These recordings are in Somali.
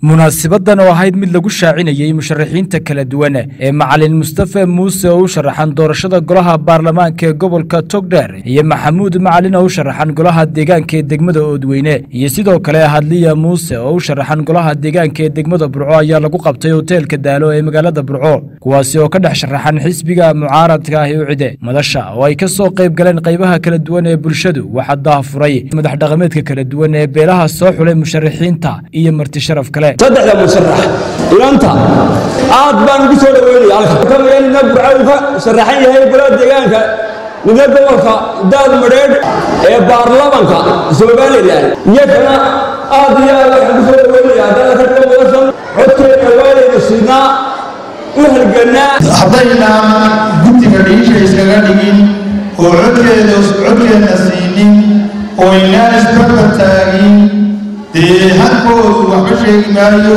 munaasibadan oo ahayd mid lagu shaacinayey musharaxiinta kala duwan ee macalin mustafe muuse oo u sharaxan doorashada golaha baarlamaanka ee gobolka togdheer iyo maxamuud macalin oo u sharaxan golaha deegaanka ee degmada oodweyne iyo sidoo kale hadliya muuse oo u sharaxan golaha deegaanka ee degmada burco ayaa lagu qabtay hoteelka daalo ee magaalada burco kuwaasi oo ka dhex sharaxan xisbiga mucaaradka ah ee ucide madasha oo ay ka soo qayb galeen qaybaha kala duwan ee bulshadu waxaa daafuray madax dhaqameedka kala duwan ee beelaha soo xulay musharaxiinta iyo marti sharaf kale saddexda musharax ilanta aad baan ugu soo dhaweynaya halka nina burca uu ka sharaxan yahay golaha deegaanka nina gobolka daad madheedh ee baarlamanka somalilan iyakana aad iyo aad waxaan ku soo dhaweynaya haddana ka dhiga madashan codkeena waanayna siinaa u halganaa haddaynaan guddiga dhiisha iskaga dhigin oo codkeeda codkeedna siinin oo aynaan isbarbar taagin dee halkoodu waxba sheegi maayo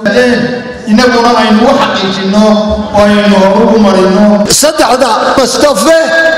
innaguna aynu u xaqiijinno oo aynu horugu marino saddexda mustafe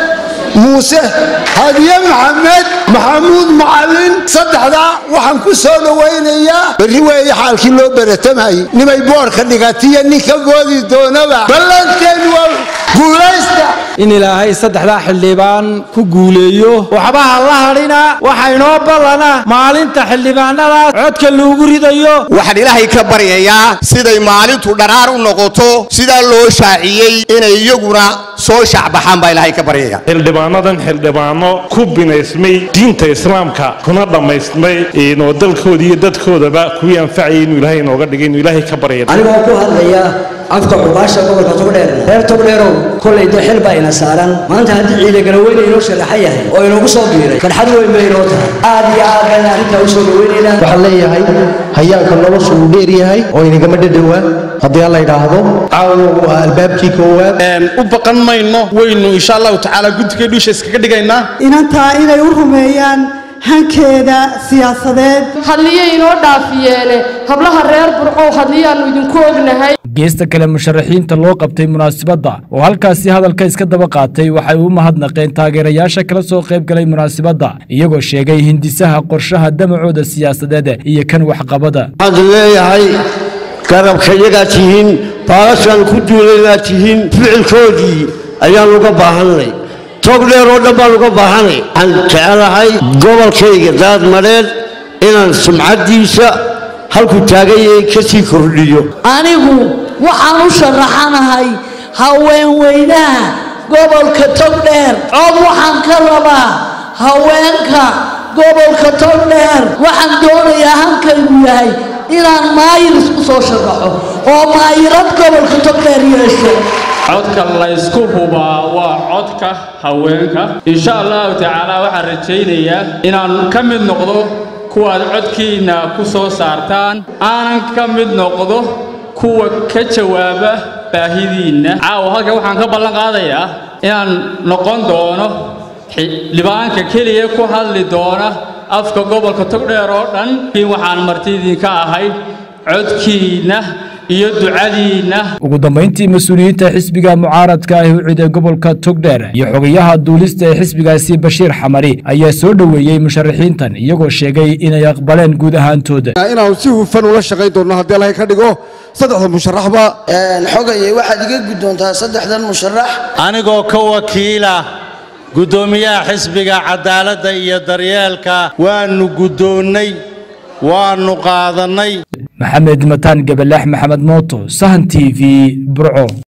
muuse hadiye maxamed maxamuud macalin saddexdaa waxaan ku soo dhowaynayaa berri weeye xaalkii loo beratamayey nimay boorka dhigatiyo ninka goodi doonaba ballanteen waa guulaysta in ilaahay saddexdaa xildhibaan ku guuleeyo waxbaha la hadhina waxa inoo ballana maalinta xildhibaanadaas codka lagu ridayo waxaan ilaahay ka baryayaa siday maalintu dharaar u noqoto sidaa loo shaaciyey inay iyaguna soo shacbaxaan baa ilaahay ka baryaya xildhibaanadan xildhibaano ku binaysmay diinta islaamka kuna dhammaystmay oo dalkooda iyo dadkoodaba kuwii anfacayay inuu ilaahay inooga dhigay inuu ilaahay ka baryaya anigoo ku hadlaya afka cubaasha gobolka togdheer reer togdheerow kolay dee xil baa ina saaran maanta haddii ciidagalaweyn inoo sharaxan yahay oo inoogu soo biiray farxad weyn bay inoo tahay aad iyo aad baan arrintaa u soo dhaweynaynaa waxaan leeyahay hayaanka noloshu uu dheer yahay oo inagama dhadhowaa haddii alla idhaahdo caawa waa albaabkii koowaad u baqan mayno waynu insha allahu tacaala guddiga dhiisha iskaga dhigaynaa inantaa inay u rumeeyaan hankeeda siyaasadeed hadliyo inoo dhaafiyeene hablaha reer burcow hadliyaannu idinku ognahay geesta kale musharaxiinta loo qabtay munaasibadda oo halkaasi hadalka iska daba qaatay waxay u mahadnaqeen taageerayaasha kala soo qayb galay munaasibadda iyagoo sheegay hindisaha qorshaha damacooda siyaasadeed iyo kan waxqabada waxaan leeyahay garabka yagaa tihiin baalashaan ku duulaynaa tihiin ficilkoodii ayaan uga baahannay togdheer oo dhan baan uga baahanay waxaan jecelahay gobolkayga daadmadheed inaan sumcaddiisa halku taaganyay ka sii kordhiyo anigu waxaan u sharaxanahay haweenweynaha gobolka togdheer cod waxaan ka rabaa haweenka gobolka togdheer waxaan doonayaa hankaygu yahay inaan maayir isku soo sharaxo oo maayirad gobolka togdheer yeesho codka laysku hubaa waa codka haweenka insha allahu tacaala waxaan rajaynayaa inaan ka mid noqdo kuwaad codkiinna ku soo saartaan aanan ka mid noqdo kuwa ka jawaaba baahidiinna caawa halkan waxaan ka ballan qaadayaa inaan noqon doono xildhibaanka keliya ku hadli doona afka gobolka togdheer oo dhan kiin waxaan martidiinka ahay codkiinna iyo ducadiinna ugu dambayntii mas-uuliyiinta xisbiga mucaaradka ah ucid ee gobolka togdheer iyo xogayaha duulista ee xisbigaasi bashiir xamari ayaa soo dhoweeyey musharaxiintan iyagoo sheegay inay aqbaleen guud ahaantooda inaanu si hufan ula shaqayn doonno haddii allahay ka dhigo saddexda musharaxba xogayay waxaad iga guddoontaa saddexdan musharax anigoo ka wakiila guddoomiyaha xisbiga cadaaladda iyo daryeelka waannu guddoonnay waannu qaadannay maxamed mataan gabalax maxamed mooto sahan t v burco